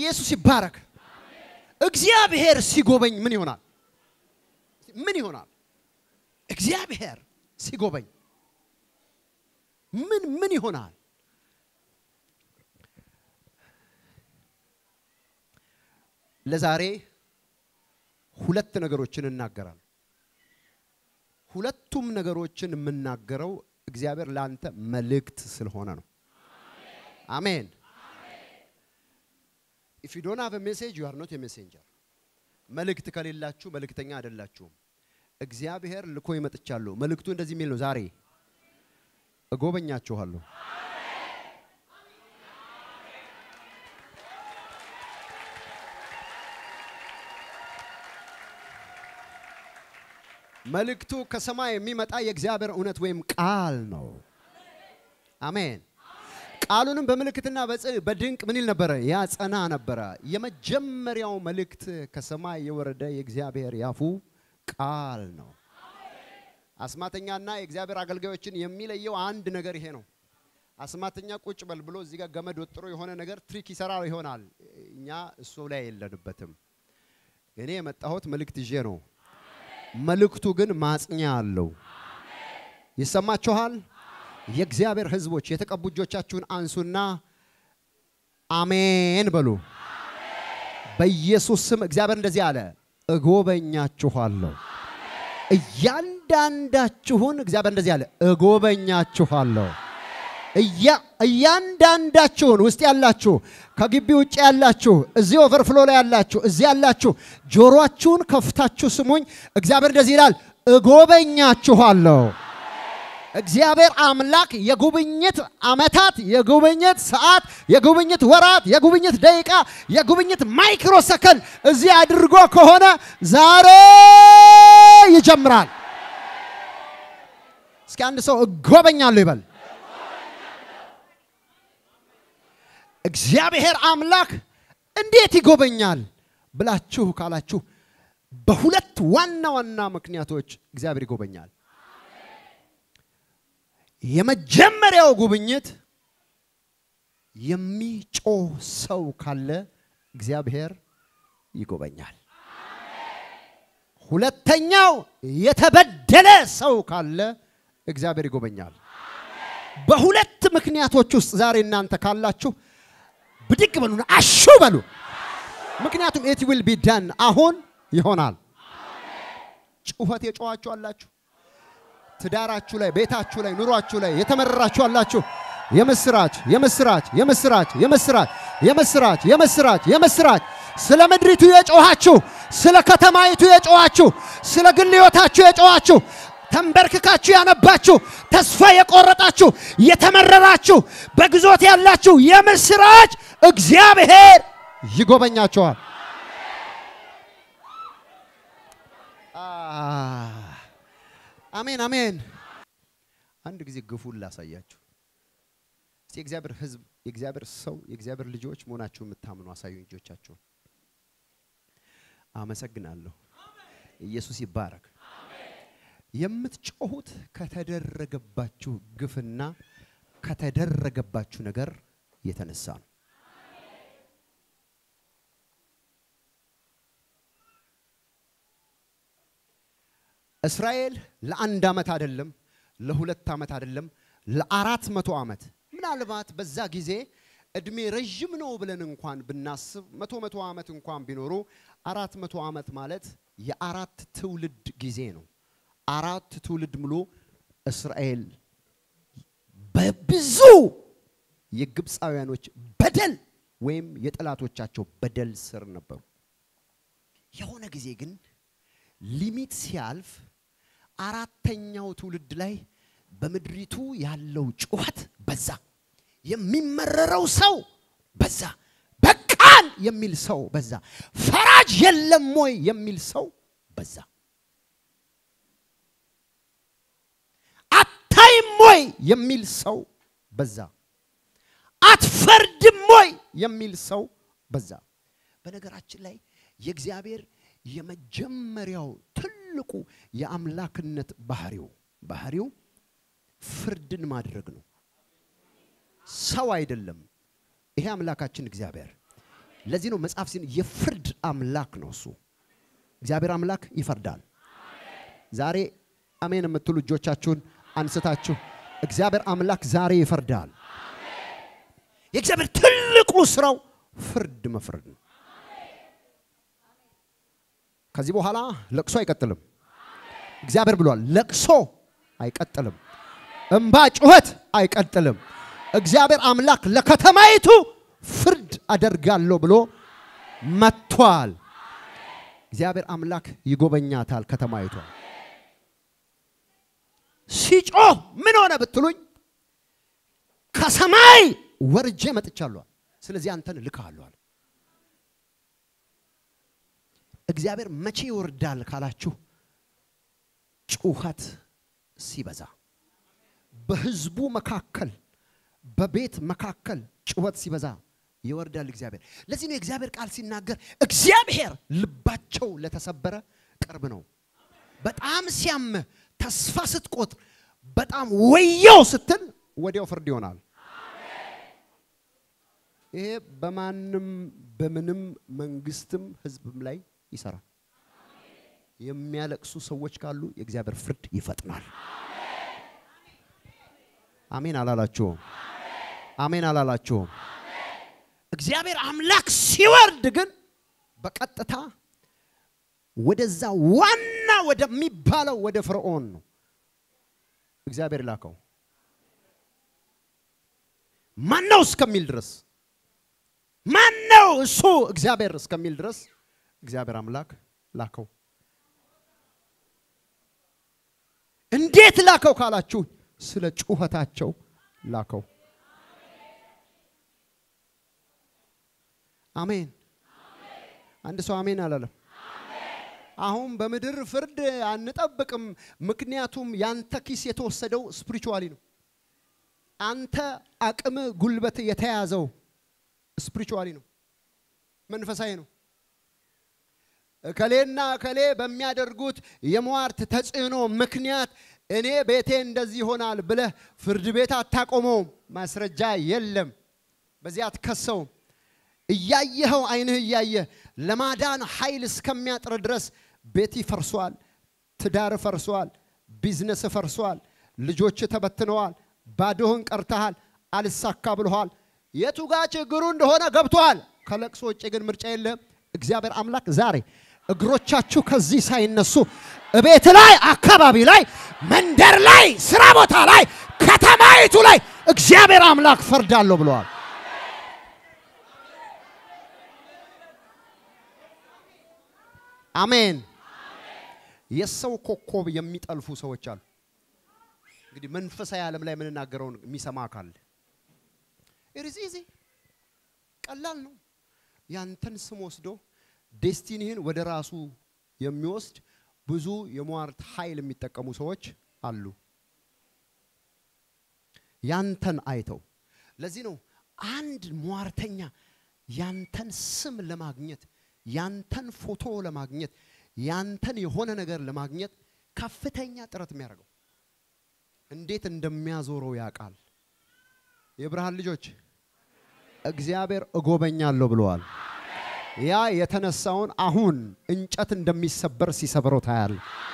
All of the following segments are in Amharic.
ኢየሱስ ይባረክ። እግዚአብሔር ሲጎበኝ ምን ይሆናል? ምን ይሆናል? እግዚአብሔር ሲጎበኝ ምን ምን ይሆናል? ለዛሬ ሁለት ነገሮችን እናገራለሁ። ሁለቱም ነገሮችን የምናገረው እግዚአብሔር ለአንተ መልእክት ስለሆነ ነው። አሜን። ኢፍ ዩ ዶንት ሃቭ ኤ ሜሴጅ ዩ አር ኖት ኤ ሜሴንጀር። መልእክት ከሌላችሁ መልእክተኛ አይደላችሁም። እግዚአብሔር ልኮ ይመጥቻለሁ። መልእክቱ እንደዚህ የሚል ነው። ዛሬ እጎበኛችኋለሁ። መልእክቱ ከሰማይ የሚመጣ የእግዚአብሔር እውነት ወይም ቃል ነው። አሜን። ቃሉንም በምልክትና በጽ- በድንቅ ምን ይል ነበረ? ያጸና ነበረ። የመጀመሪያው መልእክት ከሰማይ የወረደ የእግዚአብሔር ያፉ ቃል ነው። አስማተኛና የእግዚአብሔር አገልጋዮችን የሚለየው አንድ ነገር ይሄ ነው። አስማተኛ ቁጭ በል ብሎ እዚህ ጋር ገመድ ወጥሮ የሆነ ነገር ትሪክ ይሰራ ይሆናል። እኛ እሱ ላይ የለንበትም። እኔ የመጣሁት መልእክት ይዤ ነው። መልእክቱ ግን ማጽኛ አለው። ይሰማችኋል? የእግዚአብሔር ሕዝቦች የተቀቡ እጆቻችሁን አንሱና አሜን በሉ። በኢየሱስ ስም እግዚአብሔር እንደዚህ አለ፣ እጎበኛችኋለሁ። እያንዳንዳችሁን እግዚአብሔር እንደዚህ አለ፣ እጎበኛችኋለሁ። እያ- እያንዳንዳችሁን ውስጥ ያላችሁ ከግቢ ውጭ ያላችሁ እዚህ ኦቨርፍሎ ላይ ያላችሁ እዚህ ያላችሁ ጆሮአችሁን ከፍታችሁ ስሙኝ። እግዚአብሔር እንደዚህ ይላል እጎበኛችኋለሁ። እግዚአብሔር አምላክ የጉብኝት ዓመታት፣ የጉብኝት ሰዓት፣ የጉብኝት ወራት፣ የጉብኝት ደቂቃ፣ የጉብኝት ማይክሮ ሰከንድ እዚህ አድርጎ ከሆነ ዛሬ ይጀምራል። እስኪ አንድ ሰው እጎበኛለሁ ይበል። እግዚአብሔር አምላክ እንዴት ይጎበኛል ብላችሁ ካላችሁ በሁለት ዋና ዋና ምክንያቶች እግዚአብሔር ይጎበኛል። የመጀመሪያው ጉብኝት የሚጮህ ሰው ካለ እግዚአብሔር ይጎበኛል። ሁለተኛው የተበደለ ሰው ካለ እግዚአብሔር ይጎበኛል። በሁለት ምክንያቶች ውስጥ ዛሬ እናንተ ካላችሁ ብድግ በሉና አሹ በሉ። ምክንያቱም ኢት ዊል ቢ ዳን አሁን ይሆናል። ጩኸት የጮኋችሁ አላችሁ። ትዳራችሁ ላይ፣ ቤታችሁ ላይ፣ ኑሯችሁ ላይ የተመረራችሁ አላችሁ። የምስራች የምስራች የምስራች የምስራች የምስራች የምስራች የምስራች ስለ ምድሪቱ የጮኋችሁ፣ ስለ ከተማይቱ የጮኋችሁ፣ ስለ ግል ሕይወታችሁ የጮኋችሁ ተንበርክካችሁ ያነባችሁ፣ ተስፋ የቆረጣችሁ፣ የተመረራችሁ፣ በግዞት ያላችሁ የምስራች እግዚአብሔር ይጎበኛችኋል። አሜን አሜን። አንድ ጊዜ ግፉን ላሳያችሁ። እስቲ የእግዚአብሔር ሕዝብ የእግዚአብሔር ሰው የእግዚአብሔር ልጆች መሆናችሁ የምታምኑ አሳዩኝ እጆቻችሁን። አመሰግናለሁ። ኢየሱስ ይባረክ። የምትጮሁት ከተደረገባችሁ ግፍና ከተደረገባችሁ ነገር የተነሳ ነው። እስራኤል ለአንድ ዓመት አይደለም፣ ለሁለት ዓመት አይደለም፣ ለአራት መቶ ዓመት ምናልባት በዛ ጊዜ እድሜ ረዥም ነው ብለን እንኳን ብናስብ መቶ መቶ ዓመት እንኳን ቢኖሩ አራት መቶ ዓመት ማለት የአራት ትውልድ ጊዜ ነው። አራት ትውልድ ሙሉ እስራኤል በብዙ የግብፃውያኖች በደል ወይም የጠላቶቻቸው በደል ስር ነበሩ። የሆነ ጊዜ ግን ሊሚት ሲያልፍ አራተኛው ትውልድ ላይ በምድሪቱ ያለው ጩኸት በዛ፣ የሚመረረው ሰው በዛ፣ በቃን የሚል ሰው በዛ፣ ፈራጅ የለም ወይ የሚል ሰው በዛ፣ አታይም ወይ የሚል ሰው በዛ፣ አትፈርድም ወይ የሚል ሰው በዛ። በነገራችን ላይ የእግዚአብሔር የመጀመሪያው ትልቁ የአምላክነት ባህሪው ባህሪው ፍርድን ማድረግ ነው። ሰው አይደለም። ይሄ አምላካችን እግዚአብሔር ለዚህ ነው መጽሐፍ ሲን የፍርድ አምላክ ነው እሱ። እግዚአብሔር አምላክ ይፈርዳል። ዛሬ አሜን የምትሉ እጆቻችሁን አንስታችሁ እግዚአብሔር አምላክ ዛሬ ይፈርዳል። የእግዚአብሔር ትልቁ ስራው ፍርድ መፍረድ ነው። ከዚህ በኋላ ለቅሶ አይቀጥልም። እግዚአብሔር ብሏል፣ ለቅሶ አይቀጥልም። እምባ ጩኸት አይቀጥልም። እግዚአብሔር አምላክ ለከተማይቱ ፍርድ አደርጋለሁ ብሎ መጥቷል። እግዚአብሔር አምላክ ይጎበኛታል ከተማይቷ። ሲጮህ ምን ሆነ ብትሉኝ ከሰማይ ወርጄ መጥቻለሁ። ስለዚህ አንተን እልክሃለሁ አለ። እግዚአብሔር መቼ ይወርዳል ካላችሁ ጩኸት ሲበዛ በህዝቡ መካከል በቤት መካከል ጩኸት ሲበዛ ይወርዳል እግዚአብሔር። ለዚህ ነው የእግዚአብሔር ቃል ሲናገር እግዚአብሔር ልባቸው ለተሰበረ ቅርብ ነው። በጣም ሲያምህ ተስፋ ስትቆጥር በጣም ወየው ስትል ወዲያው ፍርድ ይሆናል። ይሄ በማንም በምንም መንግስትም ህዝብም ላይ ይሰራል። የሚያለቅሱ ሰዎች ካሉ የእግዚአብሔር ፍርድ ይፈጥናል። አሜን አላላችሁም? አሜን አላላችሁም? እግዚአብሔር አምላክ ሲወርድ ግን በቀጥታ ወደዛ ዋና ወደሚባለው ወደ ፈርዖን ነው እግዚአብሔር ላከው። ማነው እስከሚል ድረስ ማነው እሱ እግዚአብሔር እስከሚል ድረስ እግዚአብሔር አምላክ ላከው። እንዴት ላከው ካላችሁ ስለ ጩኸታቸው ላከው። አሜን። አንድ ሰው አሜን አላለም። አሁን በምድር ፍርድ አንጠብቅም። ምክንያቱም ያንተ ኪስ የተወሰደው ስፒሪቹዋሊ ነው። አንተ አቅም ጉልበት የተያዘው ስፒሪቹዋሊ ነው፣ መንፈሳዊ ነው። እከሌና እከሌ በሚያደርጉት የሟርት ተጽዕኖ ምክንያት እኔ ቤቴ እንደዚህ ይሆናል ብለህ ፍርድ ቤት አታቆመውም። ማስረጃ የለም። በዚህ አትከሰውም። እያየኸው አይንህ እያየ ለማዳን ኃይል እስከሚያጥር ድረስ ቤት ፈርሷል፣ ትዳር ፈርሷል፣ ቢዝነስ ፈርሷል፣ ልጆች ተበትነዋል፣ ባዶህን ቀርተሃል፣ አልሳካ ብለሃል። የቱ ጋ ችግሩ እንደሆነ ገብቶሃል። ከለቅሶ ውጭ ግን ምርጫ የለህም። እግዚአብሔር አምላክ ዛሬ እግሮቻችሁ ከዚህ ሳይነሱ ቤት ላይ፣ አካባቢ ላይ፣ መንደር ላይ፣ ስራ ቦታ ላይ፣ ከተማይቱ ላይ እግዚአብሔር አምላክ ፈርዳለሁ ብለዋል። አሜን። የሰው ኮከብ የሚጠልፉ ሰዎች አሉ። እንግዲህ መንፈሳዊ ዓለም ላይ የምንናገረውን የሚሰማ አካል ኢዝ ኢዚ ቀላል ነው። ያንተን ስም ወስዶ ዴስቲኒህን ወደ ራሱ የሚወስድ ብዙ የሟርት ኃይል የሚጠቀሙ ሰዎች አሉ። ያንተን አይተው ለዚህ ነው አንድ ሟርተኛ ያንተን ስም ለማግኘት ያንተን ፎቶ ለማግኘት ያንተን የሆነ ነገር ለማግኘት ከፍተኛ ጥረት የሚያደርገው እንዴት እንደሚያዞረው ያውቃል። የብርሃን ልጆች እግዚአብሔር እጎበኛለሁ ብለዋል። ያ የተነሳውን አሁን እንጨት እንደሚሰበር ሲሰብረው ታያል።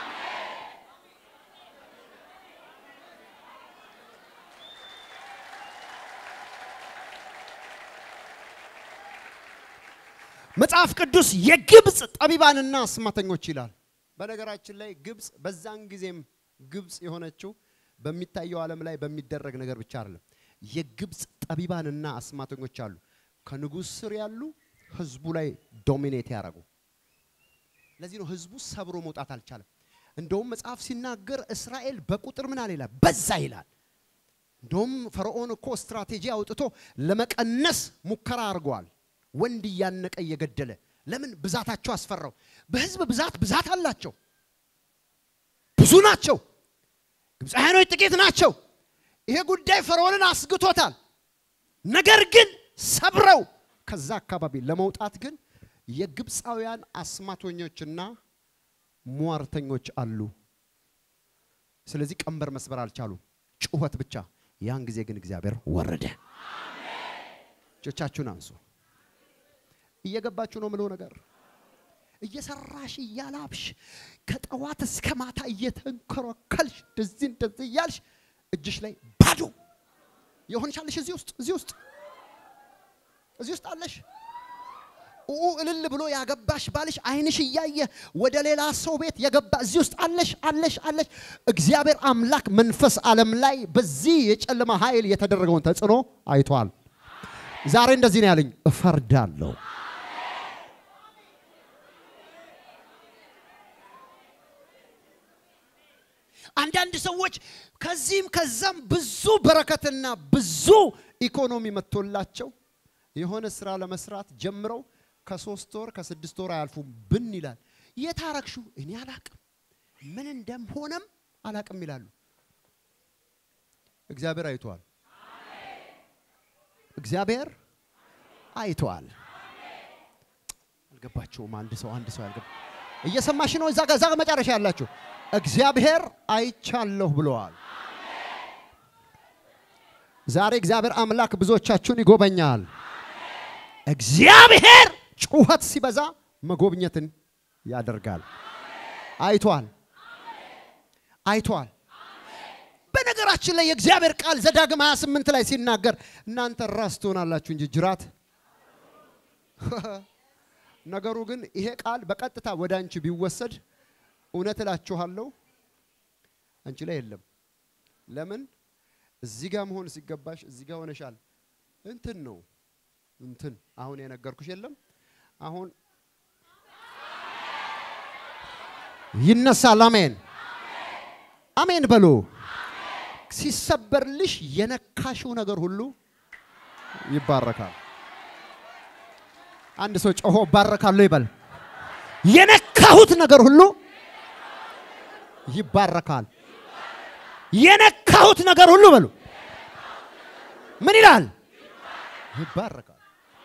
መጽሐፍ ቅዱስ የግብፅ ጠቢባንና አስማተኞች ይላል። በነገራችን ላይ ግብፅ በዛን ጊዜም ግብፅ የሆነችው በሚታየው ዓለም ላይ በሚደረግ ነገር ብቻ አይደለም። የግብፅ ጠቢባንና አስማተኞች አሉ። ከንጉሥ ስር ያሉ ህዝቡ ላይ ዶሚኔት ያደረጉ። ለዚህ ነው ህዝቡ ሰብሮ መውጣት አልቻለም። እንደውም መጽሐፍ ሲናገር እስራኤል በቁጥር ምን አለ ይላል፣ በዛ ይላል። እንደውም ፈርዖን እኮ ስትራቴጂ አውጥቶ ለመቀነስ ሙከራ አድርገዋል። ወንድ እያነቀ እየገደለ ለምን ብዛታቸው አስፈራው። በህዝብ ብዛት ብዛት አላቸው፣ ብዙ ናቸው። ግብፃውያኖች ጥቂት ናቸው። ይሄ ጉዳይ ፈርዖንን አስግቶታል። ነገር ግን ሰብረው ከዛ አካባቢ ለመውጣት ግን የግብፃውያን አስማተኞችና ሟርተኞች አሉ። ስለዚህ ቀንበር መስበር አልቻሉም፣ ጩኸት ብቻ። ያን ጊዜ ግን እግዚአብሔር ወረደ። እጆቻችሁን አንሱ። እየገባችሁ ነው ምለው ነገር እየሰራሽ እያላብሽ ከጠዋት እስከ ማታ እየተንከረከልሽ እንደዚህ እንደዚህ እያልሽ እጅሽ ላይ ባዶ የሆንሻለሽ እዚህ ውስጥ እዚህ ውስጥ እዚህ ውስጥ አለሽ። ኡ እልል ብሎ ያገባሽ ባልሽ አይንሽ እያየ ወደ ሌላ ሰው ቤት የገባ እዚህ ውስጥ አለሽ አለሽ አለሽ። እግዚአብሔር አምላክ መንፈስ ዓለም ላይ በዚህ የጨለማ ኃይል የተደረገውን ተጽዕኖ አይቷል። ዛሬ እንደዚህ ነው ያለኝ፣ እፈርዳለሁ። አንዳንድ ሰዎች ከዚህም ከዛም ብዙ በረከትና ብዙ ኢኮኖሚ መጥቶላቸው የሆነ ስራ ለመስራት ጀምረው ከሶስት ወር ከስድስት ወር አያልፉም ብን ይላል። የታረክሹ እኔ አላቅም፣ ምን እንደምሆነም አላቅም ይላሉ። እግዚአብሔር አይተዋል። እግዚአብሔር አይተዋል። አልገባቸውም። አንድ ሰው አንድ ሰው አልገባ እየሰማሽ ነው? እዛ ጋር እዛ ጋር መጨረሻ ያላችሁ እግዚአብሔር አይቻለሁ ብለዋል። ዛሬ እግዚአብሔር አምላክ ብዙዎቻችሁን ይጎበኛል። እግዚአብሔር ጩኸት ሲበዛ መጎብኘትን ያደርጋል። አይቷል አይቷል። በነገራችን ላይ የእግዚአብሔር ቃል ዘዳግም 28 ላይ ሲናገር እናንተ ራስ ትሆናላችሁ እንጂ ጅራት። ነገሩ ግን ይሄ ቃል በቀጥታ ወደ አንቺ ቢወሰድ እውነት እላችኋለሁ አንቺ ላይ የለም። ለምን እዚህ ጋር መሆን ሲገባሽ እዚህ ጋር ሆነሻል። እንትን ነው እንትን አሁን የነገርኩሽ የለም። አሁን ይነሳል። አሜን አሜን በሉ። ሲሰበርልሽ የነካሽው ነገር ሁሉ ይባረካል። አንድ ሰው ጮሆ ባረካለሁ ይበል። የነካሁት ነገር ሁሉ ይባረካል። የነካሁት ነገር ሁሉ በሉ ምን ይላል? ይባረካል።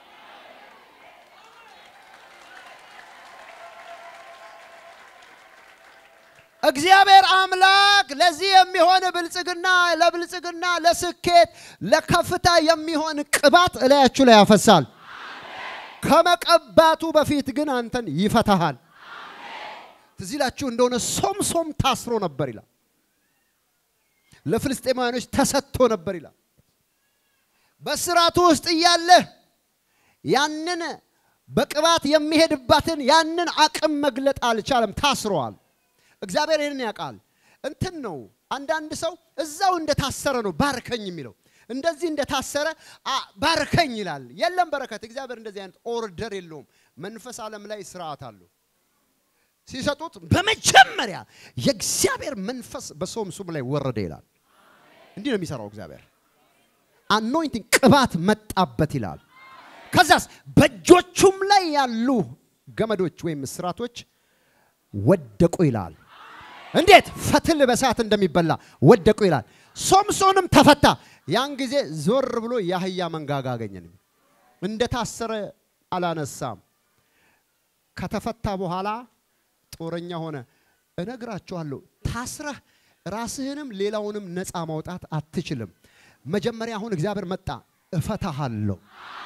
እግዚአብሔር አምላክ ለዚህ የሚሆን ብልጽግና ለብልጽግና ለስኬት ለከፍታ የሚሆን ቅባት እላያችሁ ላይ ያፈሳል። ከመቀባቱ በፊት ግን አንተን ይፈታሃል። ትዝ ይላችሁ እንደሆነ ሶምሶም ታስሮ ነበር ይላል። ለፍልስጤማውያኖች ተሰጥቶ ነበር ይላል። በስራቱ ውስጥ እያለ ያንን በቅባት የሚሄድባትን ያንን አቅም መግለጥ አልቻለም። ታስረዋል። እግዚአብሔር ይህንን ያውቃል። እንትን ነው አንዳንድ ሰው እዛው እንደታሰረ ነው ባርከኝ የሚለው እንደዚህ እንደታሰረ ባርከኝ ይላል። የለም በረከት። እግዚአብሔር እንደዚህ አይነት ኦርደር የለውም። መንፈስ ዓለም ላይ ስርዓት አለው። ሲሰጡት በመጀመሪያ የእግዚአብሔር መንፈስ በሶምሶም ላይ ወረደ ይላል። እንዲህ ነው የሚሰራው እግዚአብሔር። አኖይንቲንግ ቅባት መጣበት ይላል። ከዛስ በእጆቹም ላይ ያሉ ገመዶች ወይም እስራቶች ወደቁ ይላል። እንዴት ፈትል በሰዓት እንደሚበላ ወደቁ ይላል። ሶምሶንም ተፈታ። ያን ጊዜ ዞር ብሎ የአህያ መንጋጋ አገኘን። እንደታሰረ አላነሳም። ከተፈታ በኋላ ጦረኛ ሆነ። እነግራችኋለሁ፣ ታስረህ ራስህንም ሌላውንም ነፃ ማውጣት አትችልም። መጀመሪያ አሁን እግዚአብሔር መጣ፣ እፈታሃለሁ።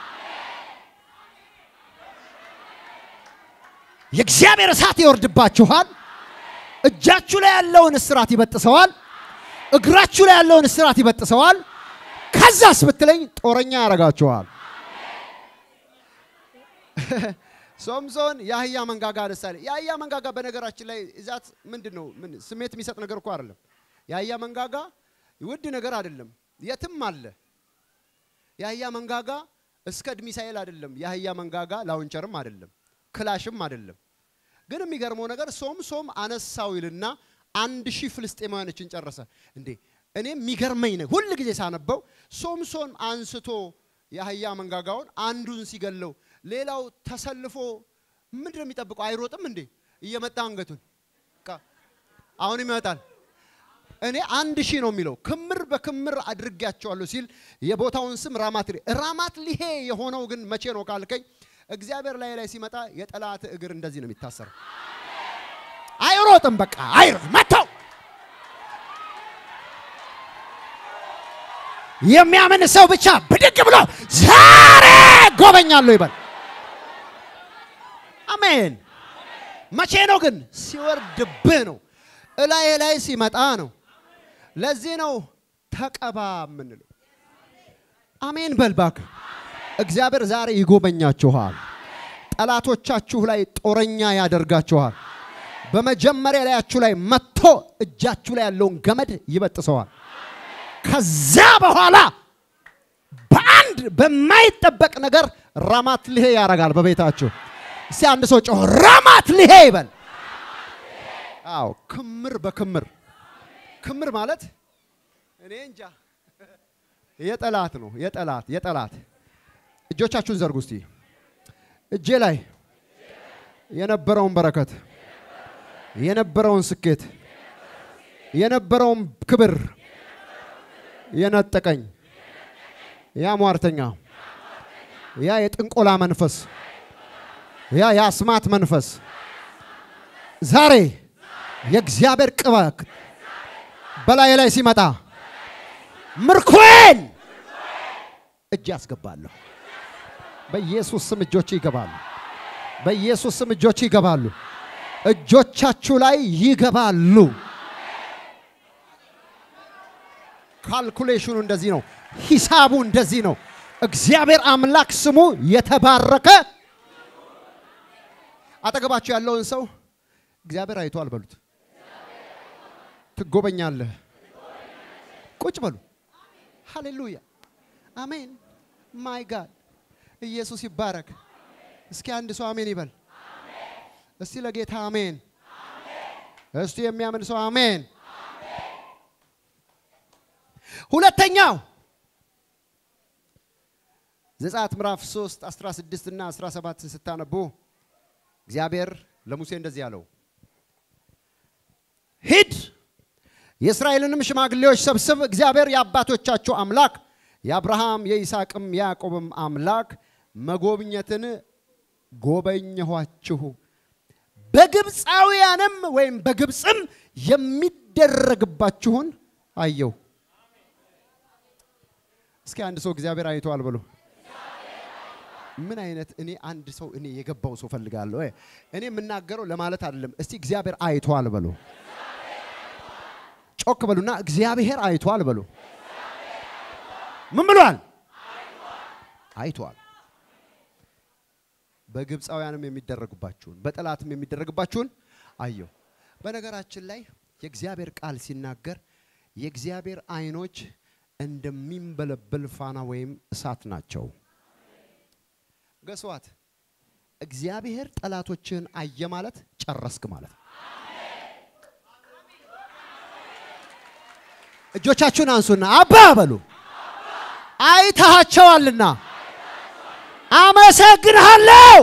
የእግዚአብሔር እሳት ይወርድባችኋል። እጃችሁ ላይ ያለውን እስራት ይበጥሰዋል። እግራችሁ ላይ ያለውን እስራት ይበጥሰዋል። ከዛስ ብትለኝ ጦረኛ ያደርጋችኋል። ሶምሶን የአህያ መንጋጋ አነሳለ። የአህያ መንጋጋ በነገራችን ላይ እዛት ምንድን ነው? ምን ስሜት የሚሰጥ ነገር እኮ አይደለም። የአህያ መንጋጋ ውድ ነገር አይደለም፣ የትም አለ። የአህያ መንጋጋ እስከ ሚሳኤል አይደለም። የአህያ መንጋጋ ላውንቸርም አይደለም፣ ክላሽም አይደለም። ግን የሚገርመው ነገር ሶምሶም አነሳው ይልና አንድ ሺህ ፍልስጤማውያኖችን ጨረሰ። እንዴ እኔ የሚገርመኝ ነው ሁል ጊዜ ሳነበው ሶምሶን አንስቶ የአህያ መንጋጋውን አንዱን ሲገለው ሌላው ተሰልፎ ምንድን ነው የሚጠብቀው? አይሮጥም እንዴ? እየመጣ አንገቱን አሁንም ይመጣል። እኔ አንድ ሺህ ነው የሚለው ክምር በክምር አድርጌያቸዋለሁ ሲል የቦታውን ስም ራማት ራማት ሊሄ የሆነው ግን መቼ ነው ካልከኝ እግዚአብሔር ላይ ላይ ሲመጣ የጠላት እግር እንደዚህ ነው የሚታሰረው። አይሮጥም። በቃ አይሮጥ መተው የሚያምን ሰው ብቻ ብድግ ብሎ ዛሬ ጎበኛለሁ ይበል። አሜን። መቼ ነው ግን? ሲወርድብህ ነው። እላይ ላይ ሲመጣ ነው። ለዚህ ነው ተቀባ የምንለው። አሜን በልባክ እግዚአብሔር ዛሬ ይጎበኛችኋል። ጠላቶቻችሁ ላይ ጦረኛ ያደርጋችኋል። በመጀመሪያ ላያችሁ ላይ መጥቶ እጃችሁ ላይ ያለውን ገመድ ይበጥሰዋል። ከዛ በኋላ በአንድ በማይጠበቅ ነገር ራማት ልሄ ያደርጋል በቤታችሁ። እስቲ አንድ ሰው ጮህ ራማት ልሄ ይበል። አዎ ክምር በክምር ክምር ማለት እኔ እንጃ የጠላት ነው። የጠላት የጠላት እጆቻችሁን ዘርጉ እስቲ። እጄ ላይ የነበረውን በረከት የነበረውን ስኬት የነበረውን ክብር የነጠቀኝ ያ ሟርተኛ ያ የጥንቆላ መንፈስ ያ የአስማት መንፈስ ዛሬ የእግዚአብሔር ቅባት በላይ ላይ ሲመጣ ምርኮን እጅ ያስገባለሁ። በኢየሱስ ስም እጆች ይገባሉ። በኢየሱስ ስም እጆች ይገባሉ። እጆቻችሁ ላይ ይገባሉ። ካልኩሌሽኑ እንደዚህ ነው። ሂሳቡ እንደዚህ ነው። እግዚአብሔር አምላክ ስሙ የተባረከ። አጠገባችሁ ያለውን ሰው እግዚአብሔር አይቷል በሉት። ትጎበኛለህ። ቁጭ በሉ። ሃሌሉያ አሜን። ማይ ጋድ ኢየሱስ ይባረክ። እስኪ አንድ ሰው አሜን ይበል። እስቲ ለጌታ አሜን። እስቲ የሚያምን ሰው አሜን። ሁለተኛው ዘጸአት ምዕራፍ 3 16 እና 17 ስታነቡ እግዚአብሔር ለሙሴ እንደዚህ አለው፣ ሂድ የእስራኤልንም ሽማግሌዎች ሰብስብ፣ እግዚአብሔር የአባቶቻቸው አምላክ የአብርሃም የይስሐቅም የያዕቆብም አምላክ መጎብኘትን ጎበኘኋችሁ፣ በግብፃውያንም ወይም በግብፅም የሚደረግባችሁን አየሁ። እስኪ አንድ ሰው እግዚአብሔር አይተዋል ብሎ ምን አይነት እኔ አንድ ሰው እኔ የገባው ሰው ፈልጋለሁ። እኔ የምናገረው ለማለት አይደለም። እስቲ እግዚአብሔር አይተዋል በሉ። ጮክ በሉና እግዚአብሔር አይተዋል በሉ። ምን ብሏል? አይተዋል። በግብፃውያንም የሚደረግባችሁን በጠላትም የሚደረግባችሁን አየሁ። በነገራችን ላይ የእግዚአብሔር ቃል ሲናገር የእግዚአብሔር አይኖች እንደሚንበለበል ፋና ወይም እሳት ናቸው። ገስዋት እግዚአብሔር ጠላቶችህን አየ ማለት ጨረስክ ማለት ነው። እጆቻችሁን አንሱና አባ በሉ። አይተሃቸዋልና አመሰግንሃለሁ።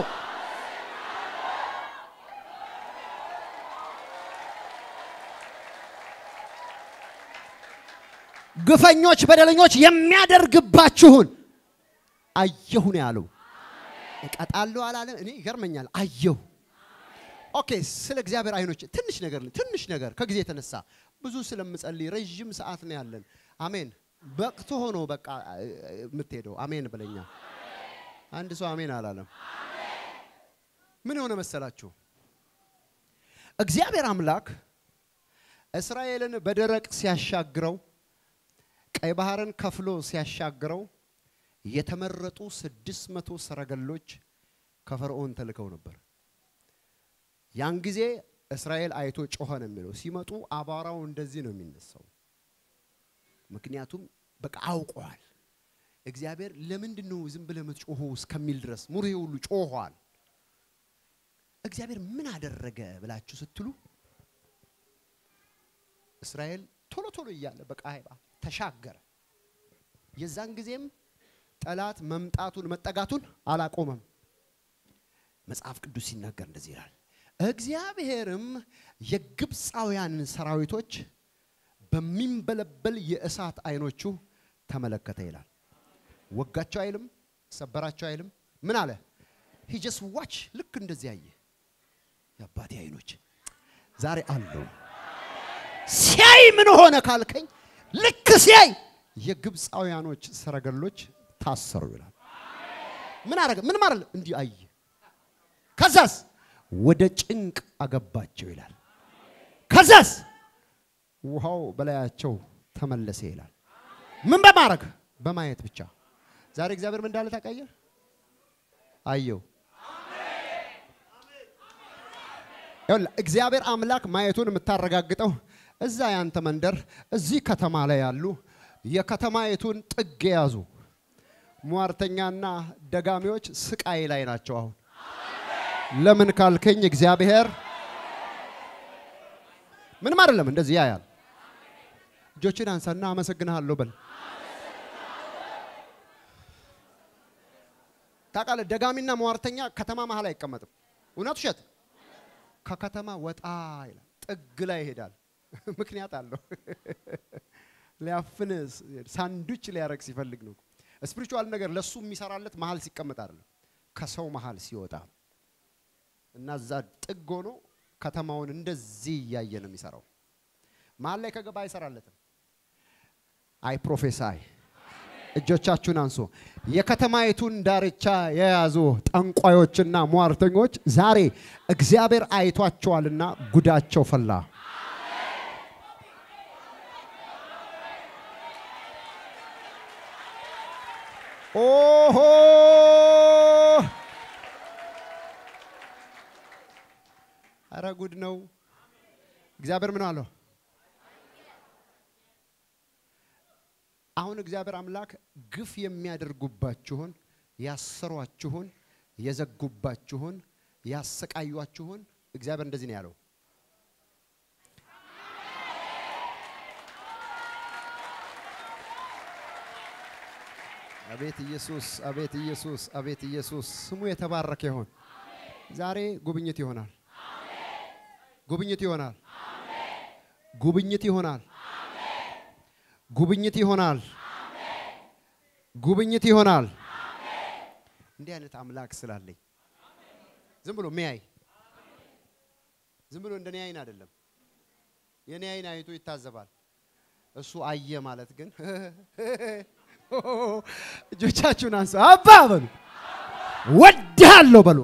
ግፈኞች፣ በደለኞች የሚያደርግባችሁን አየሁ ነው ያለው። እቀጣለሁ አላለም። እኔ ይገርመኛል። አየሁ። ኦኬ። ስለ እግዚአብሔር አይኖች ትንሽ ነገር ትንሽ ነገር ከጊዜ የተነሳ ብዙ ስለምጸልይ ረዥም ሰዓት ነው ያለን። አሜን። በቅቶ ሆኖ በቃ የምትሄደው አሜን ብለኛ። አንድ ሰው አሜን አላለም። ምን የሆነ መሰላችሁ? እግዚአብሔር አምላክ እስራኤልን በደረቅ ሲያሻግረው ቀይ ባህርን ከፍሎ ሲያሻግረው የተመረጡ ስድስት መቶ ሰረገሎች ከፈርዖን ተልከው ነበር። ያን ጊዜ እስራኤል አይቶ ጮኸ ነው የሚለው። ሲመጡ አቧራው እንደዚህ ነው የሚነሳው። ምክንያቱም በቃ አውቀዋል። እግዚአብሔር ለምንድን ነው ዝም ብለህ የምትጮኸው እስከሚል ድረስ ሙሬ ሁሉ ጮኋል። እግዚአብሔር ምን አደረገ ብላችሁ ስትሉ እስራኤል ቶሎ ቶሎ እያለ በቃ ተሻገረ። የዛን ጊዜም ጠላት መምጣቱን መጠጋቱን አላቆመም። መጽሐፍ ቅዱስ ሲናገር እንደዚህ ይላል፣ እግዚአብሔርም የግብፃውያንን ሰራዊቶች በሚንበለበል የእሳት አይኖቹ ተመለከተ ይላል። ወጋቸው አይልም፣ ሰበራቸው አይልም። ምን አለ? ሂጀስ ዋች ልክ እንደዚህ አየ። የአባቴ አይኖች ዛሬ አለው። ሲያይ ምን ሆነ ካልከኝ፣ ልክ ሲያይ የግብፃውያኖች ሰረገሎች ታሰሩ ይላል። ምን አረገ? ምን ማለት እንዲህ አየ። ከዛስ ወደ ጭንቅ አገባቸው ይላል። ከዛስ ውሃው በላያቸው ተመለሰ ይላል። ምን በማድረግ በማየት ብቻ። ዛሬ እግዚአብሔር ምን እንዳለ ታውቃለህ? አየው። ይኸውልህ እግዚአብሔር አምላክ ማየቱን የምታረጋግጠው እዛ ያንተ መንደር እዚህ ከተማ ላይ ያሉ የከተማይቱን ጥግ የያዙ ሟርተኛና ደጋሚዎች ስቃይ ላይ ናቸው። አሁን ለምን ካልከኝ እግዚአብሔር ምንም አይደለም፣ እንደዚህ ያያል። እጆችን አንሳና አመሰግንሃለሁ በል። ታውቃለህ፣ ደጋሚና ሟርተኛ ከተማ መሀል አይቀመጥም። እውነት ውሸት? ከከተማ ወጣ ይላል፣ ጥግ ላይ ይሄዳል። ምክንያት አለው። ሊያፍን ሳንዱች ሊያረግ ሲፈልግ ነው። ስፒሪቹዋል ነገር ለሱ የሚሰራለት መሀል ሲቀመጥ አይደለም፣ ከሰው መሀል ሲወጣ እና እዛ ጥግ ሆኖ ከተማውን እንደዚህ እያየ ነው የሚሰራው። መሀል ላይ ከገባ አይሰራለትም። አይ ፕሮፌሳይ እጆቻችሁን አንሱ። የከተማይቱን ዳርቻ የያዙ ጠንቋዮችና ሟርተኞች ዛሬ እግዚአብሔር አይቷቸዋልና ጉዳቸው ፈላ። ኦሆ አረ ጉድ ነው። እግዚአብሔር ምን አለው? አሁን እግዚአብሔር አምላክ ግፍ የሚያደርጉባችሁን፣ ያሰሯችሁን፣ የዘጉባችሁን፣ ያሰቃዩአችሁን እግዚአብሔር እንደዚህ ነው ያለው። አቤት ኢየሱስ፣ አቤት ኢየሱስ፣ አቤት ኢየሱስ ስሙ የተባረከ ይሆን። ዛሬ ጉብኝት ይሆናል። ጉብኝት ይሆናል። ጉብኝት ይሆናል። ጉብኝት ይሆናል። ጉብኝት ይሆናል። እንዲህ አይነት አምላክ ስላለኝ ዝም ብሎ ሚያይ ዝም ብሎ እንደኔ አይን አይደለም። የኔ አይን አይቶ ይታዘባል። እሱ አየ ማለት ግን እጆቻችሁን አንሱ። አባ በሉ፣ ወድሃለሁ በሉ።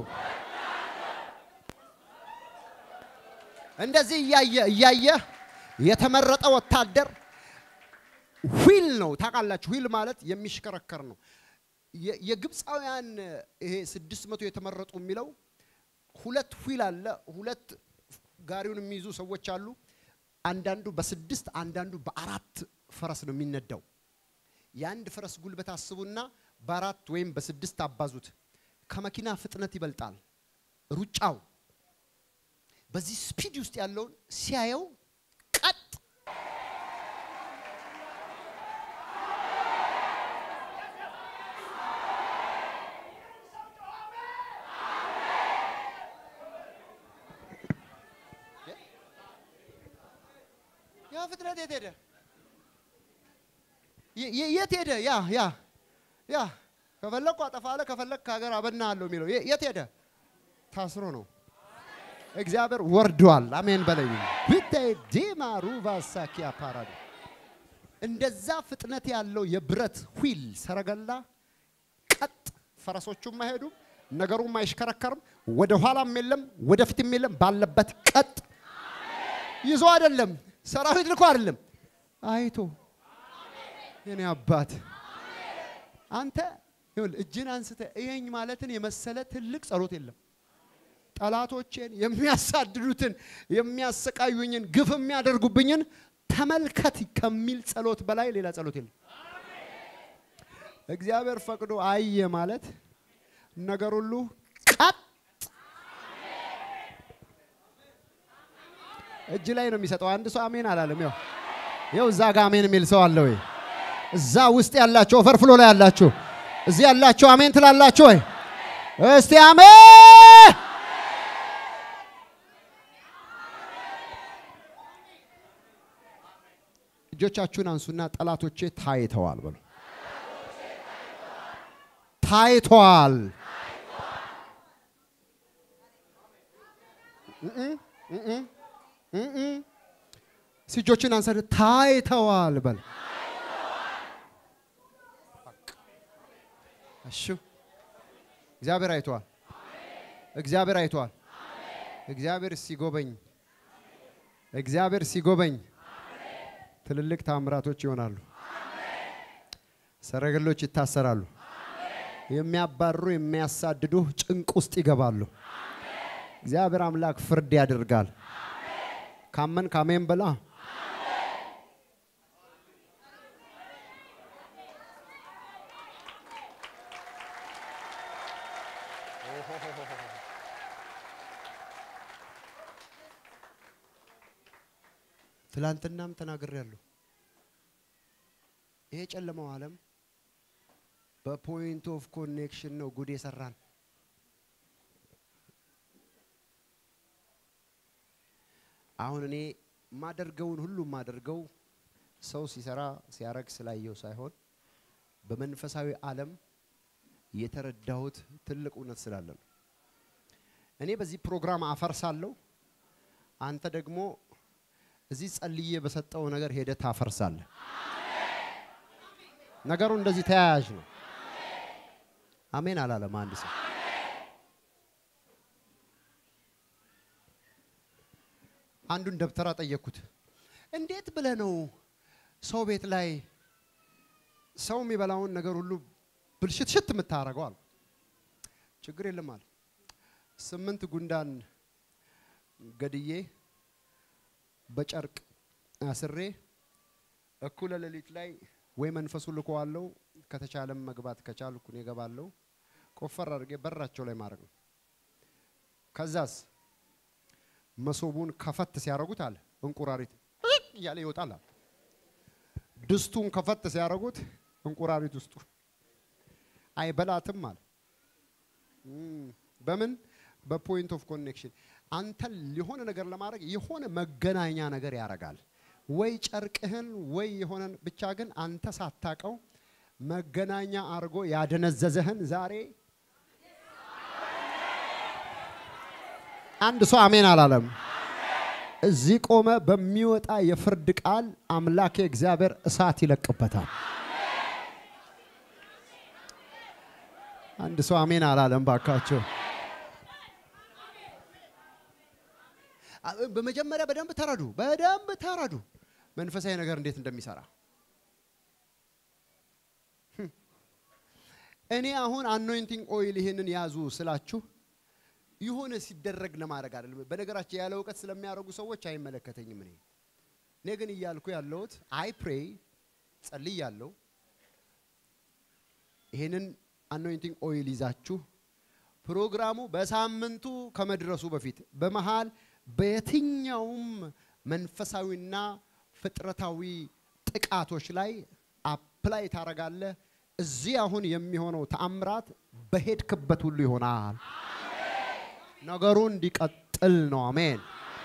እንደዚህ እያየ እያየ የተመረጠ ወታደር ዊል ነው ታውቃላችሁ። ዊል ማለት የሚሽከረከር ነው። የግብፃውያን ይሄ ስድስት መቶ የተመረጡ የሚለው ሁለት ዊል አለ። ሁለት ጋሪውን የሚይዙ ሰዎች አሉ። አንዳንዱ በስድስት አንዳንዱ በአራት ፈረስ ነው የሚነዳው። የአንድ ፈረስ ጉልበት አስቡና በአራት ወይም በስድስት አባዙት። ከመኪና ፍጥነት ይበልጣል ሩጫው። በዚህ ስፒድ ውስጥ ያለውን ሲያየው ቀጥ ያ ፍጥነት የት ሄደ? የት ሄደ? ያ ያ ያ ከፈለግኩ አጠፋለሁ ከፈለግ ከሀገር አበናለሁ የሚለው የት ሄደ? ታስሮ ነው። እግዚአብሔር ወርዷል። አሜን በለኝ። ብታይ ዲማ ሩቫ ሳኪያ ፓራዲ እንደዛ ፍጥነት ያለው የብረት ዊል ሰረገላ ቀጥ፣ ፈረሶቹም አይሄዱም፣ ነገሩም አይሽከረከርም፣ ወደ ኋላም የለም ወደ ፊትም የለም፣ ባለበት ቀጥ ይዞ አይደለም ሰራዊት ልኮ አይደለም አይቶ የኔ አባት አንተ ይኸውልህ እጅን አንስተ እየኝ ማለትን የመሰለ ትልቅ ጸሎት የለም። ጠላቶቼን የሚያሳድዱትን የሚያሰቃዩኝን ግፍ የሚያደርጉብኝን ተመልከት ከሚል ጸሎት በላይ ሌላ ጸሎት የለም። እግዚአብሔር ፈቅዶ አየ ማለት ነገር ሁሉ ቀጥ እጅ ላይ ነው የሚሰጠው። አንድ ሰው አሜን አላለም። ያው ያው እዛ ጋር አሜን የሚል ሰው አለ ወይ? እዛ ውስጥ ያላችሁ ኦቨርፍሎ ላይ ያላችሁ እዚህ ያላችሁ አሜን ትላላችሁ ወይ? እስቲ አሜን። እጆቻችሁን አንሱና ጠላቶቼ ታይተዋል በሉ። ታይተዋል። እጆችን አንሰን ታይተዋል በል። እሺ እግዚአብሔር አይተዋል። እግዚአብሔር አይተዋል። እግዚአብሔር ሲጎበኝ እግዚአብሔር ሲጎበኝ ትልልቅ ታምራቶች ይሆናሉ። ሰረገሎች ይታሰራሉ። የሚያባርሩ የሚያሳድዱ ጭንቅ ውስጥ ይገባሉ። እግዚአብሔር አምላክ ፍርድ ያደርጋል። ካመን ካሜን በላ ትላንትናም ተናግሬያለሁ። ይሄ ጨለማው ዓለም በፖይንት ኦፍ ኮኔክሽን ነው ጉድ የሰራን። አሁን እኔ ማደርገውን ሁሉ ማደርገው ሰው ሲሰራ ሲያረግ ስላየው ሳይሆን በመንፈሳዊ ዓለም የተረዳሁት ትልቅ እውነት ስላለ ነው። እኔ በዚህ ፕሮግራም አፈርሳለሁ፣ አንተ ደግሞ እዚህ ጸልዬ በሰጠው ነገር ሄደህ ታፈርሳለህ። ነገሩ እንደዚህ ተያያዥ ነው። አሜን አላለም አንድ ሰው። አንዱን ደብተራ ጠየቅኩት። እንዴት ብለህ ነው ሰው ቤት ላይ ሰው የሚበላውን ነገር ሁሉ ብልሽትሽት የምታደርገው አልኩ። ችግር የለም አለ። ስምንት ጉንዳን ገድዬ በጨርቅ አስሬ እኩለ ሌሊት ላይ ወይ መንፈሱ ልኮዋለው ከተቻለም መግባት ከቻልኩ እኔ እገባለሁ። ቆፈር አድርጌ በራቸው ላይ ማድረግ ነው። ከዛስ መሶቡን ከፈት ሲያደርጉት አለ እንቁራሪት እያለ ይወጣል አለ። ድስቱን ከፈት ሲያደርጉት እንቁራሪት ውስጡ አይበላትም አለ። በምን በፖይንት ኦፍ ኮኔክሽን አንተን የሆነ ነገር ለማድረግ የሆነ መገናኛ ነገር ያደርጋል። ወይ ጨርቅህን ወይ የሆነን ብቻ ግን አንተ ሳታቀው መገናኛ አድርጎ ያደነዘዘህን ዛሬ አንድ ሰው አሜን አላለም። እዚህ ቆመ በሚወጣ የፍርድ ቃል አምላክ እግዚአብሔር እሳት ይለቅበታል። አንድ ሰው አሜን አላለም። ባካቸው በመጀመሪያ በደንብ ተረዱ፣ በደንብ ተረዱ መንፈሳዊ ነገር እንዴት እንደሚሰራ። እኔ አሁን አኖይንቲንግ ኦይል ይሄንን ያዙ ስላችሁ የሆነ ሲደረግ ለማድረግ አይደለም። በነገራችን ያለ እውቀት ስለሚያደርጉ ሰዎች አይመለከተኝም። እኔ እኔ ግን እያልኩ ያለሁት አይ ፕሬይ ጸልይ ያለው ይሄንን አኖይንቲንግ ኦይል ይዛችሁ ፕሮግራሙ በሳምንቱ ከመድረሱ በፊት በመሃል በየትኛውም መንፈሳዊና ፍጥረታዊ ጥቃቶች ላይ አፕላይ ታረጋለህ። እዚህ አሁን የሚሆነው ተአምራት በሄድክበት ሁሉ ይሆናል። ነገሩ እንዲቀጥል ነው። አሜን።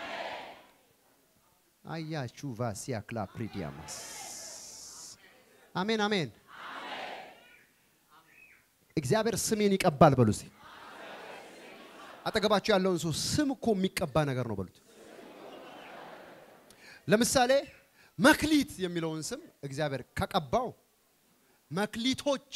አያችሁ ቫሲያ ክላፕሪዲያማስ አሜን፣ አሜን። እግዚአብሔር ስሜን ይቀባል በሉ እስቲ። አጠገባችሁ ያለውን ሰው ስም እኮ የሚቀባ ነገር ነው በሉት። ለምሳሌ መክሊት የሚለውን ስም እግዚአብሔር ከቀባው መክሊቶች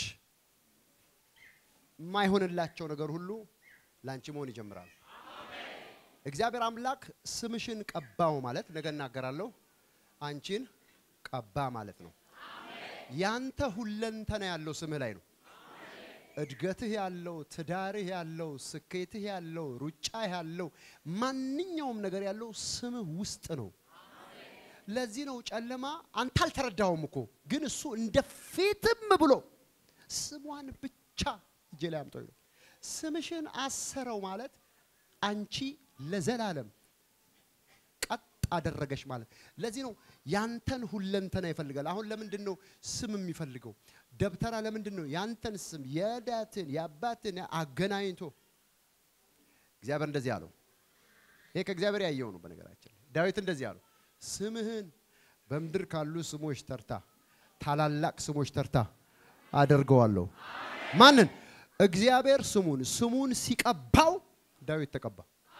የማይሆንላቸው ነገር ሁሉ ላንቺ መሆን ይጀምራል። እግዚአብሔር አምላክ ስምሽን ቀባው ማለት ነገ እናገራለሁ፣ አንቺን ቀባ ማለት ነው። ያንተ ሁለንተና ያለው ስምህ ላይ ነው። እድገትህ ያለው፣ ትዳርህ ያለው፣ ስኬትህ ያለው፣ ሩጫህ ያለው፣ ማንኛውም ነገር ያለው ስምህ ውስጥ ነው። ለዚህ ነው ጨለማ አንተ አልተረዳውም እኮ ግን እሱ እንደ ፊትም ብሎ ስሟን ብቻ እጄ ላይ አምጦ ነው ስምሽን አሰረው ማለት አንቺ ለዘላለም ቀጥ አደረገሽ ማለት። ለዚህ ነው ያንተን ሁለንተና ይፈልጋል። አሁን ለምንድን ነው ስም የሚፈልገው? ደብተራ ለምንድን ነው ያንተን ስም የዳትን የአባትን አገናኝቶ እግዚአብሔር እንደዚህ አለው። ይሄ ከእግዚአብሔር ያየው ነው። በነገራችን ላይ ዳዊት እንደዚህ አለው፣ ስምህን በምድር ካሉ ስሞች ተርታ ታላላቅ ስሞች ተርታ አደርገዋለሁ። ማንን? እግዚአብሔር ስሙን ስሙን ሲቀባው ዳዊት ተቀባ።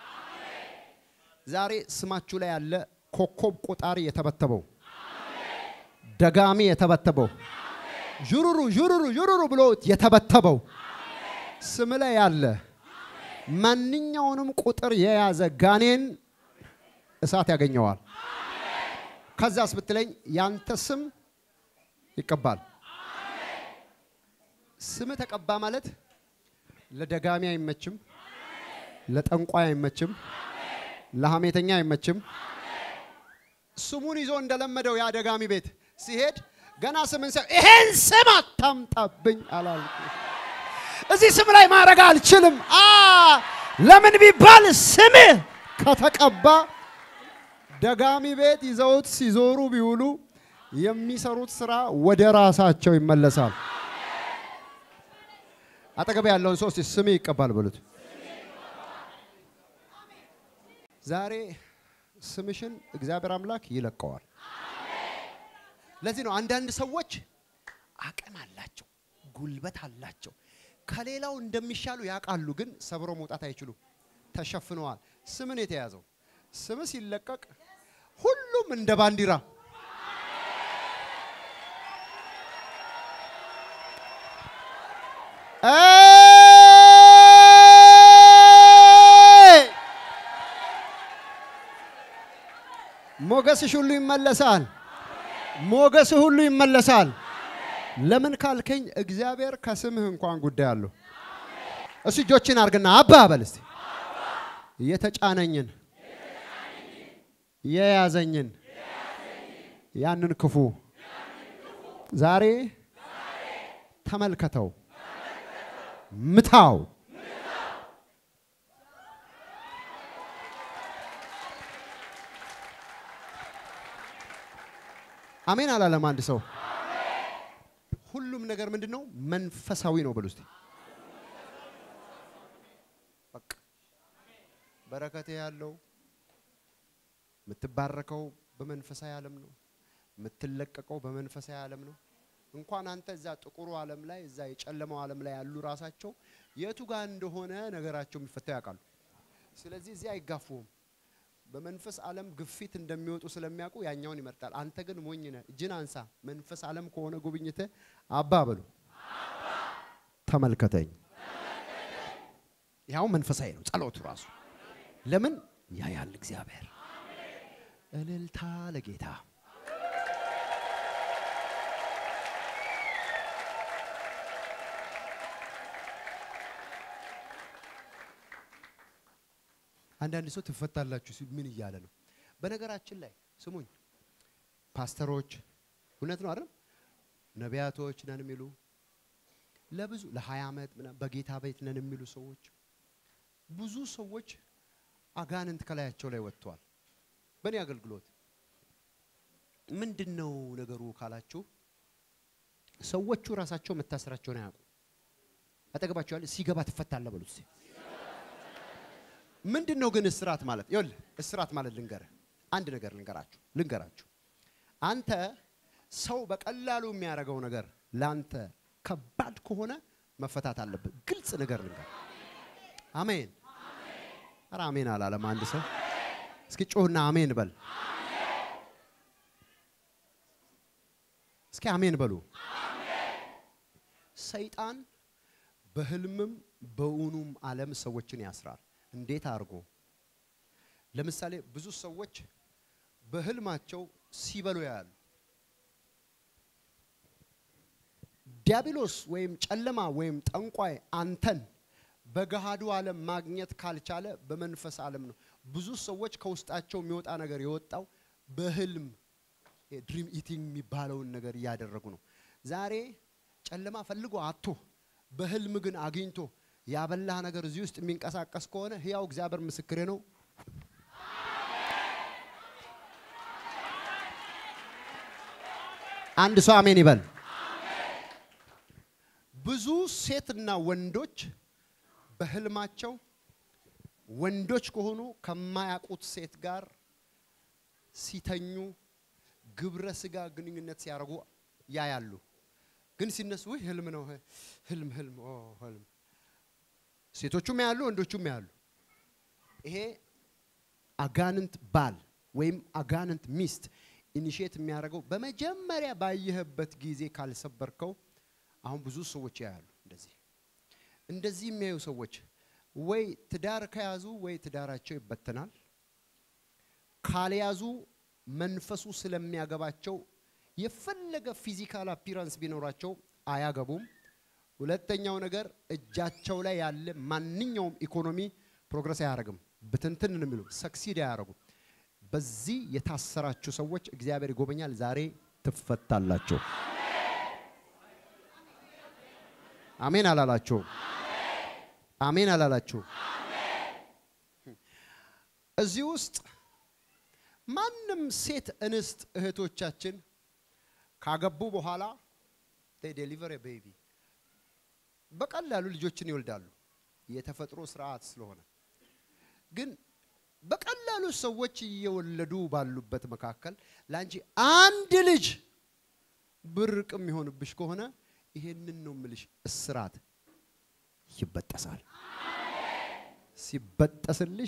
ዛሬ ስማችሁ ላይ ያለ ኮከብ ቆጣሪ የተበተበው ደጋሚ የተበተበው ዥሩሩ ዥሩሩ ዥሩሩ ብሎ የተበተበው ስም ላይ ያለ ማንኛውንም ቁጥር የያዘ ጋኔን እሳት ያገኘዋል። ከዛስ ብትለኝ ያንተ ስም ይቀባል። ስም ተቀባ ማለት ለደጋሚ አይመችም፣ ለጠንቋይ አይመችም፣ ለሐሜተኛ አይመችም። ስሙን ይዞ እንደለመደው ያ ደጋሚ ቤት ሲሄድ ገና ስምን ሲያ ይሄን ስም አታምጣብኝ አላልኩ። እዚህ ስም ላይ ማድረግ አልችልም። አ ለምን ቢባል ስምህ ከተቀባ ደጋሚ ቤት ይዘውት ሲዞሩ ቢውሉ የሚሰሩት ስራ ወደ ራሳቸው ይመለሳል። አጠገብ ያለውን ሰው እስቲ ስሜ ይቀባል በሉት። ዛሬ ስምሽን እግዚአብሔር አምላክ ይለቀዋል። ለዚህ ነው አንዳንድ ሰዎች አቅም አላቸው፣ ጉልበት አላቸው፣ ከሌላው እንደሚሻሉ ያውቃሉ፣ ግን ሰብሮ መውጣት አይችሉም። ተሸፍነዋል። ስምን የተያዘው ስም ሲለቀቅ ሁሉም እንደ ባንዲራ ሞገስሽ ሁሉ ይመለሳል። ሞገስህ ሁሉ ይመለሳል። ለምን ካልከኝ እግዚአብሔር ከስምህ እንኳን ጉዳይ አለው። እሱ እጆችን አርግና አባ በል እስቲ የተጫነኝን የያዘኝን ያንን ክፉ ዛሬ ተመልከተው፣ ምታው። አሜን አላለም አንድ ሰው። ሁሉም ነገር ምንድን ነው? መንፈሳዊ ነው በሉ እስቲ። በቃ በረከቴ ያለው የምትባረከው በመንፈሳዊ ዓለም ነው። የምትለቀቀው በመንፈሳዊ ዓለም ነው። እንኳን አንተ እዛ ጥቁሩ ዓለም ላይ እዛ የጨለማው ዓለም ላይ ያሉ ራሳቸው የቱ ጋር እንደሆነ ነገራቸው የሚፈታው ያውቃሉ። ስለዚህ እዚህ አይጋፉም። በመንፈስ ዓለም ግፊት እንደሚወጡ ስለሚያውቁ ያኛውን ይመርጣል። አንተ ግን ሞኝ ነህ። እጅን አንሳ። መንፈስ ዓለም ከሆነ ጉብኝት አባ በሉ ተመልከተኝ። ያው መንፈሳዊ ነው ጸሎቱ ራሱ። ለምን ያያል እግዚአብሔር። እልልታ ለጌታ አንዳንድ ሰው ትፈታላችሁ ሲል ምን እያለ ነው? በነገራችን ላይ ስሙኝ፣ ፓስተሮች እውነት ነው አይደል? ነቢያቶች ነን የሚሉ ለብዙ ለ20 ዓመት ምናምን በጌታ ቤት ነን የሚሉ ሰዎች ብዙ ሰዎች አጋንንት ከላያቸው ላይ ወጥተዋል። በእኔ አገልግሎት ምንድን ነው ነገሩ ካላችሁ ሰዎቹ ራሳቸው መታሰራቸውን አያውቁ። አጠገባቸው ያለ ሲገባ ትፈታለህ በሉት እስኪ። ምንድን ነው ግን እስራት ማለት? ይኸውልህ እስራት ማለት ልንገርህ፣ አንድ ነገር ልንገራችሁ ልንገራችሁ። አንተ ሰው በቀላሉ የሚያደርገው ነገር ለአንተ ከባድ ከሆነ መፈታት አለብህ። ግልጽ ነገር ልንገር። አሜን። ኧረ አሜን አላለም አንድ ሰው። እስኪ ጮህና አሜን በል። እስኪ አሜን በሉ። ሰይጣን በህልምም በእውኑም ዓለም ሰዎችን ያስራል። እንዴት አድርጎ? ለምሳሌ ብዙ ሰዎች በህልማቸው ሲበሉ ያያሉ። ዲያብሎስ ወይም ጨለማ ወይም ጠንቋይ አንተን በገሃዱ ዓለም ማግኘት ካልቻለ በመንፈስ ዓለም ነው። ብዙ ሰዎች ከውስጣቸው የሚወጣ ነገር የወጣው በህልም ድሪም ኢቲንግ የሚባለውን ነገር እያደረጉ ነው። ዛሬ ጨለማ ፈልጎ አቶ በህልም ግን አግኝቶ ያበላህ ነገር እዚህ ውስጥ የሚንቀሳቀስ ከሆነ ህያው እግዚአብሔር ምስክሬ ነው። አንድ ሰው አሜን ይበል። ብዙ ሴትና ወንዶች በህልማቸው ወንዶች ከሆኑ ከማያውቁት ሴት ጋር ሲተኙ ግብረ ስጋ ግንኙነት ሲያደርጉ ያያሉ። ግን ሲነሱ ውይ ህልም ነው ህልም ህልም ኦ ህልም ሴቶቹም ያሉ ወንዶቹም ያሉ። ይሄ አጋንንት ባል ወይም አጋንንት ሚስት ኢኒሼት የሚያደርገው በመጀመሪያ ባየህበት ጊዜ ካልሰበርከው፣ አሁን ብዙ ሰዎች ያያሉ። እንደዚህ እንደዚህ የሚያዩ ሰዎች ወይ ትዳር ከያዙ ወይ ትዳራቸው ይበተናል። ካልያዙ መንፈሱ ስለሚያገባቸው የፈለገ ፊዚካል አፒራንስ ቢኖራቸው አያገቡም። ሁለተኛው ነገር እጃቸው ላይ ያለ ማንኛውም ኢኮኖሚ ፕሮግረስ አያደርግም። ብትንትን ነው የሚሉ ሰክሲድ አያደርጉም። በዚህ የታሰራችሁ ሰዎች እግዚአብሔር ይጎበኛል። ዛሬ ትፈታላችሁ። አሜን አላላችሁ? አሜን አላላችሁ? እዚህ ውስጥ ማንም ሴት እንስት እህቶቻችን ካገቡ በኋላ ዴሊቨር ቤቢ በቀላሉ ልጆችን ይወልዳሉ። የተፈጥሮ ስርዓት ስለሆነ ግን በቀላሉ ሰዎች እየወለዱ ባሉበት መካከል ለአንቺ አንድ ልጅ ብርቅ የሚሆንብሽ ከሆነ ይሄንን ነው ምልሽ፣ እስራት ይበጠሳል። ሲበጠስልሽ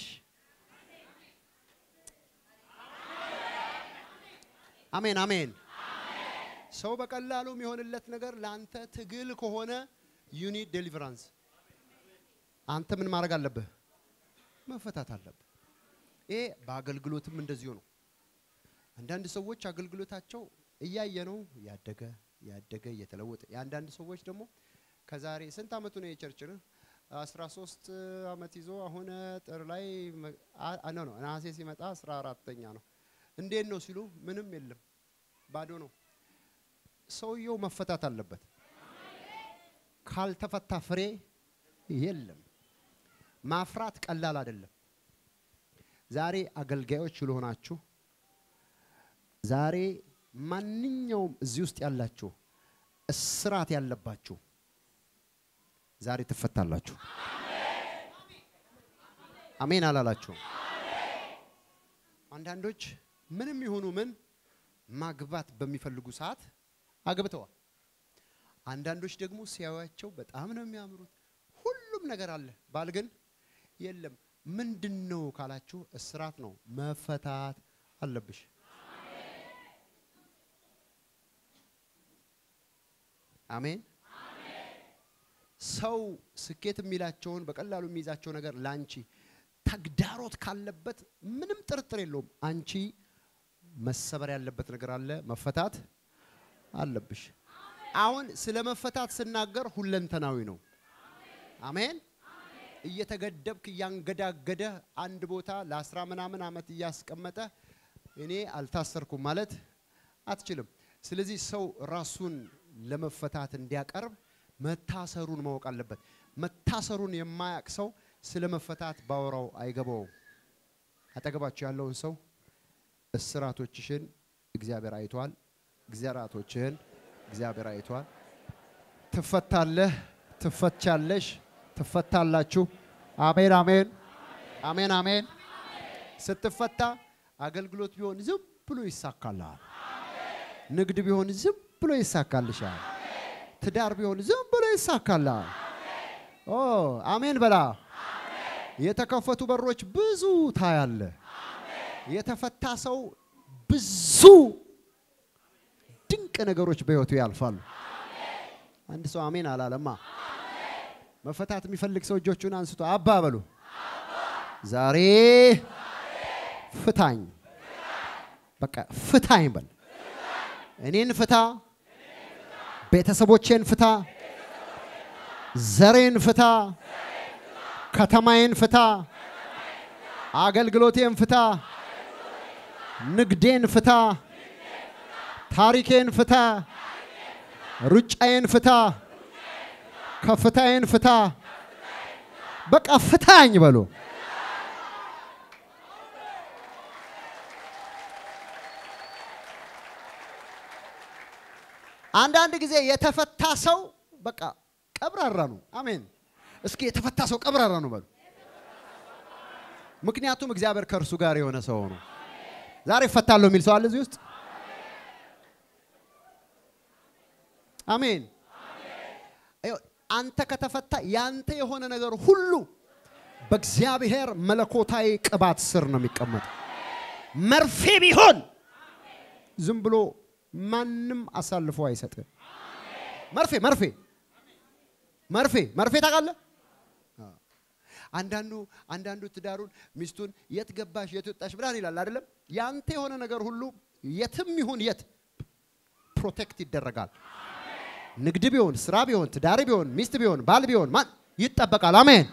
አሜን አሜን። ሰው በቀላሉ የሚሆንለት ነገር ለአንተ ትግል ከሆነ ዩኒት ዴሊቨራንስ አንተ ምን ማድረግ አለብህ? መፈታት አለብህ። ይሄ በአገልግሎትም እንደዚሁ ነው። አንዳንድ ሰዎች አገልግሎታቸው እያየ ነው ያደገ ያደገ እየተለወጠ፣ የአንዳንድ ሰዎች ደግሞ ከዛሬ ስንት አመቱ ነው የቸርች ነው? አስራ ሶስት አመት ይዞ አሁን ጥር ላይ ነው ነው ነሐሴ ሲመጣ አስራ አራተኛ ነው። እንዴት ነው ሲሉ ምንም የለም ባዶ ነው። ሰውየው መፈታት አለበት። ካልተፈታ ፍሬ የለም። ማፍራት ቀላል አይደለም። ዛሬ አገልጋዮች ስለሆናችሁ ዛሬ ማንኛውም እዚህ ውስጥ ያላችሁ እስራት ያለባችሁ ዛሬ ትፈታላችሁ። አሜን አላላችሁ? አንዳንዶች ምንም ይሁኑ ምን ማግባት በሚፈልጉ ሰዓት አግብተዋል። አንዳንዶች ደግሞ ሲያዩቸው በጣም ነው የሚያምሩት፣ ሁሉም ነገር አለ። ባል ግን የለም። ምንድን ነው ካላችሁ እስራት ነው። መፈታት አለብሽ። አሜን። ሰው ስኬት የሚላቸውን በቀላሉ የሚይዛቸው ነገር ለአንቺ ተግዳሮት ካለበት ምንም ጥርጥር የለውም። አንቺ መሰበር ያለበት ነገር አለ፣ መፈታት አለብሽ። አሁን ስለ መፈታት ስናገር ሁለንተናዊ ነው። አሜን። እየተገደብክ እያንገዳገደ አንድ ቦታ ለአስራ ምናምን ዓመት እያስቀመጠ እኔ አልታሰርኩም ማለት አትችልም። ስለዚህ ሰው ራሱን ለመፈታት እንዲያቀርብ መታሰሩን ማወቅ አለበት። መታሰሩን የማያውቅ ሰው ስለ መፈታት ባወራው አይገባውም። አጠገባቸው ያለውን ሰው እስራቶችሽን እግዚአብሔር አይቷል፣ ግዛራቶችህን እግዚአብሔር አይቷል። ትፈታለህ፣ ትፈቻለሽ፣ ትፈታላችሁ። አሜን አሜን አሜን አሜን። ስትፈታ አገልግሎት ቢሆን ዝም ብሎ ይሳካልሃል። ንግድ ቢሆን ዝም ብሎ ይሳካልሻል። ትዳር ቢሆን ዝም ብሎ ይሳካልሃል። ኦ አሜን በላ። የተከፈቱ በሮች ብዙ ታያለ። የተፈታ ሰው ብዙ ድንቅ ነገሮች በህይወቱ ያልፋሉ። አንድ ሰው አሜን አላለማ። መፈታት የሚፈልግ ሰው እጆቹን አንስቶ አባ በሉ። ዛሬ ፍታኝ፣ በቃ ፍታኝ በል። እኔን ፍታ፣ ቤተሰቦቼን ፍታ፣ ዘሬን ፍታ፣ ከተማዬን ፍታ፣ አገልግሎቴን ፍታ፣ ንግዴን ፍታ፣ ታሪኬን ፍታ፣ ሩጫዬን ፍታ፣ ከፍታዬን ፍታ። በቃ ፍታኝ በሉ። አንዳንድ ጊዜ የተፈታ ሰው በቃ ቀብራራ ነው። አሜን። እስኪ የተፈታ ሰው ቀብራራ ነው በሉ። ምክንያቱም እግዚአብሔር ከእርሱ ጋር የሆነ ሰው ነው። ዛሬ እፈታለሁ የሚል ሰው አለ እዚህ ውስጥ? አሜን። አንተ ከተፈታ ያንተ የሆነ ነገር ሁሉ በእግዚአብሔር መለኮታዊ ቅባት ስር ነው የሚቀመጠው። መርፌ ቢሆን ዝም ብሎ ማንም አሳልፎ አይሰጥም። መርፌ መርፌ መርፌ መርፌ ታውቃለህ? አንዳንዱ አንዳንዱ ትዳሩን ሚስቱን የት ገባሽ የት ወጣሽ ብላን ይላል አይደለም። ያንተ የሆነ ነገር ሁሉ የትም ይሁን የት ፕሮቴክት ይደረጋል። ንግድ ቢሆን ስራ ቢሆን ትዳር ቢሆን ሚስት ቢሆን ባል ቢሆን ማን ይጠበቃል። አሜን።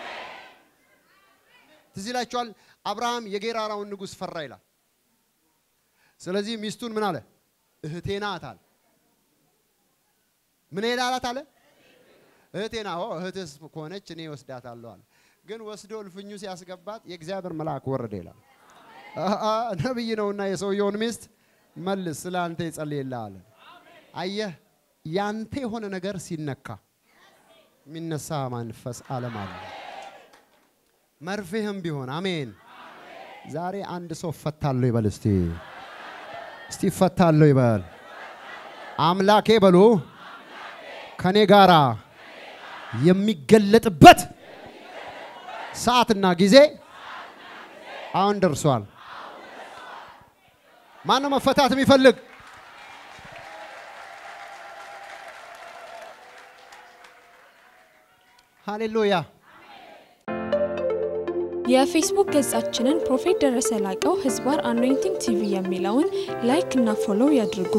ትዝ ይላችኋል። አብርሃም የጌራራውን ንጉሥ ፈራ ይላል። ስለዚህ ሚስቱን ምን አለ? እህቴ ናት አለ። ምን ሄዳላት አለ? እህቴ ናት። እህትስ ከሆነች እኔ ወስዳታለሁ አለ። ግን ወስዶ እልፍኙ ሲያስገባት የእግዚአብሔር መልአክ ወረደ ይላል። ነብይ ነውና የሰውየውን ሚስት መልስ ስለ አንተ ይጸልይልሃል። አየህ ያንተ የሆነ ነገር ሲነካ የሚነሳ መንፈስ ዓለም አለ። መርፌህም ቢሆን አሜን። ዛሬ አንድ ሰው እፈታለሁ ይበል እስቲ እስቲ እፈታለሁ ይበል። አምላኬ በሉ ከኔ ጋራ የሚገለጥበት ሰዓትና ጊዜ አሁን ደርሷል። ማን ነው መፈታት የሚፈልግ? ሃሌሉያ። የፌስቡክ ገጻችንን ፕሮፌት ደረሰ ላቀው ህዝባር አኖይንቲንግ ቲቪ የሚለውን ላይክ እና ፎሎው ያድርጉ።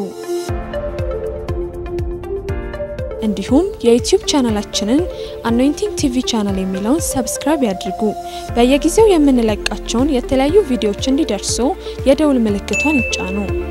እንዲሁም የዩቲዩብ ቻናላችንን አኖይንቲንግ ቲቪ ቻናል የሚለውን ሰብስክራይብ ያድርጉ። በየጊዜው የምንለቃቸውን የተለያዩ ቪዲዮዎች እንዲደርሱ የደውል ምልክቷን ይጫኑ።